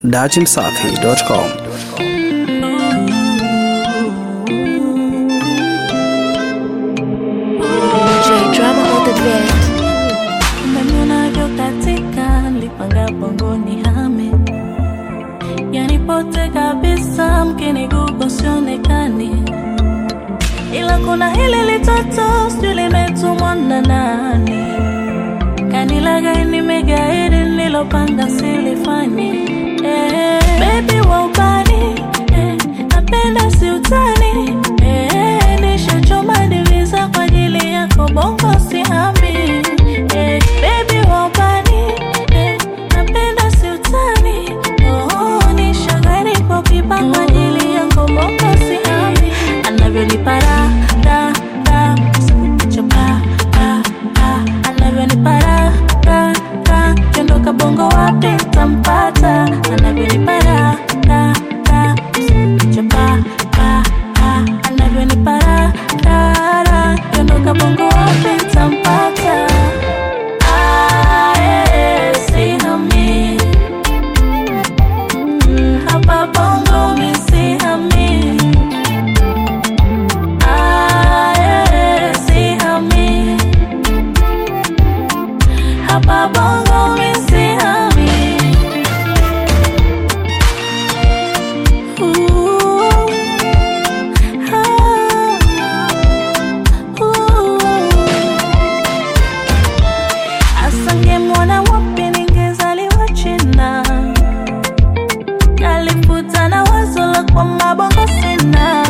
dachimsafi.com. DJ drama on the bed. Unavyo katika nilipanga bongoni hame yanipote kabisa mkini gugo sionekani ila kuna hili litoto sijui limetumwa na nani kanilagai nimegaidi nilopanga silifani eh, baby wa ubani eh, napenda si utani eh, nishachoma divisa kwa ajili yako bongo sihami eh, baby wa ubani eh, napenda si utani oh, nishagari kwa pipa kwa ajili yako bongo sihami anavyonipara da da chapa pa pa anavyonipara da da kiondoka bongo wapi tampata anavyonipara da da chapa pa pa anavyonipara da da kiondoka bongo wapi tampata Ah, eh, sihami. Mm, hapa bongo mi sihami. Ah, eh, sihami. Hapa bongo mi sihami. Ooh, ah, ooh. asangemwona wapi ningezaliwa china nalifuta na wazo la kwa mabongo sina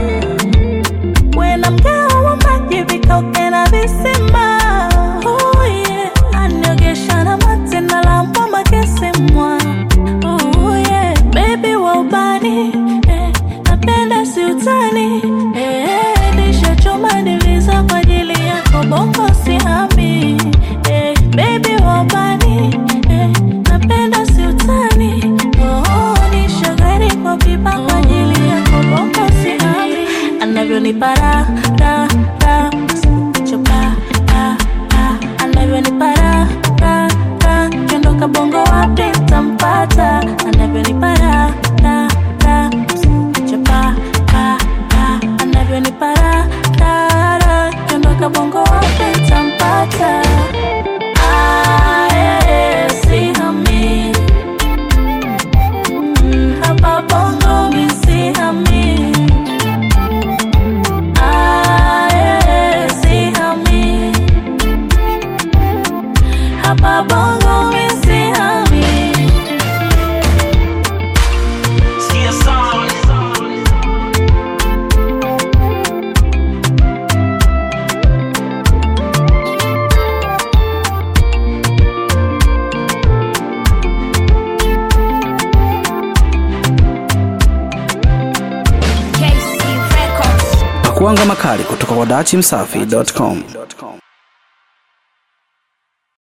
wena mgao wa maji vikauke na visima oh, yeah. aniogesha na mate na lambwa makesemwa oh, yeah. bebi wa ubani eh, napenda si utani eh, nishachoma divisa kwa ajili yako bongo sihami eh, bebi wa ubani eh, napenda si utani oh, nishagari kwa pipa kwa ajili yako bongo sihami anavyonipara da da chopa pa pa anavyonipara da da kiondoka bongo wapi tampata anavyonipara da da chopa pa pa anavyonipara da da kiondoka bongo wapi tampata Ah, eh, sihami. Mm, hapa bongo mi sihami. Ah, eh, sihami. Hapa bongo mi sihami. KC Records. Pakuanga makali kutoka kwa dachimsafi.com.